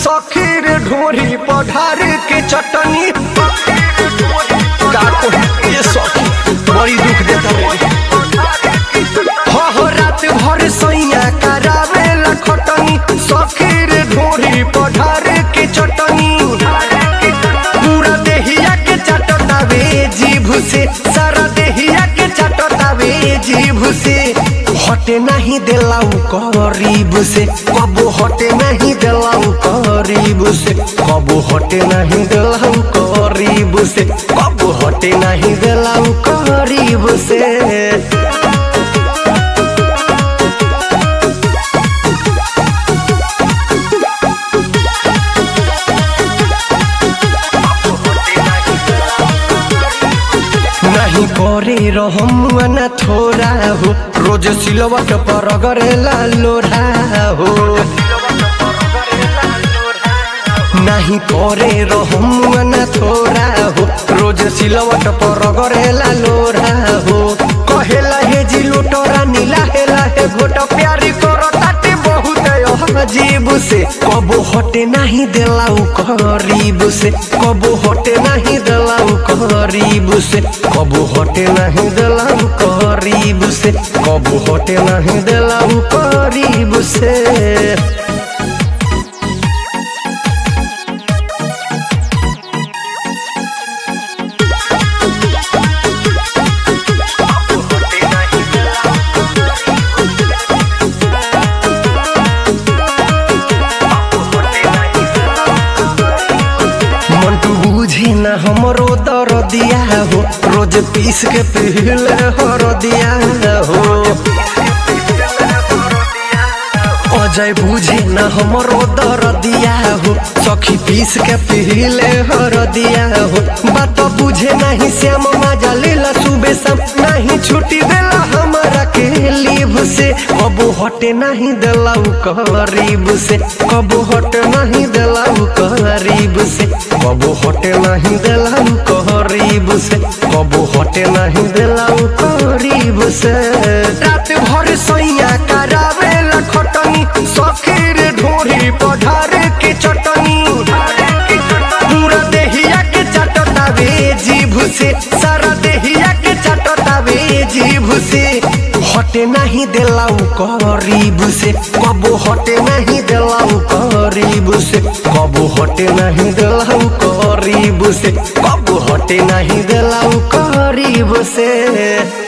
सखीर ढोरी पढ़ार के चटनी का कोई ये सखी बड़ी दुख देता रे हो हो रात भर सैया करावे लखटनी सखीर ढोरी पढ़ार के चटनी पूरा देहिया के चटतावे जीभ से सारा देहिया के चटतावे जीभ से हटे नहीं दिलाऊ करीब से कबो हटे नहीं दिलाऊ करीब से कबो हटे नहीं दिलाऊ करीब से कबो हटे नहीं दिलाऊ करीब से नहीं करे रहम न थोड़ा हो रोज सिलवट पर गरेला लोढ़ा हो नहीं करे रहम न थोड़ा हो रोज सिलवट पर गरेला लोढ़ा हो कहेला हे जी लोटरा नीला हेला हे घोट प्यारी करो ताटे बहुत अजीब से कबो हटे नहीं दिलाऊ करीब से कबो हटे नहीं दिलाऊ करीब से कबो हटे नहीं दिलाऊ करीब से कबो हटे नहीं दिलाऊ करीब से मंटू बूझे न हमरो दर दिया हो रोज पीस के पील हर दिया हो अजय बूझे न हमरो दर दिया हो सखी पीस के पीले हर दिया हो बात बुझे नहीं श्याम मजा लेला सुबह शाम नहीं छुट्टी देला हमारा के लीव से कबो हटे नहीं दिलाऊ करीब से कबो हटे नहीं दिलाऊ करीब से कबो हटे नहीं दिलाऊ करीब से कबो हटे नहीं दिलाऊ करीब से रात भर सैया करावे लखटनी सखीर ढोरी पढ़ार के चटनी पूरा देहिया के चटतावे जीभ से सारा देहिया के चटतावे जीभ से हटे नहीं दिलाऊ करीब से कबो हटे नहीं दिलाऊ करीब से कबो हटे नहीं दिलाऊ करीब से कबो हटे नहीं दिलाऊ करीब से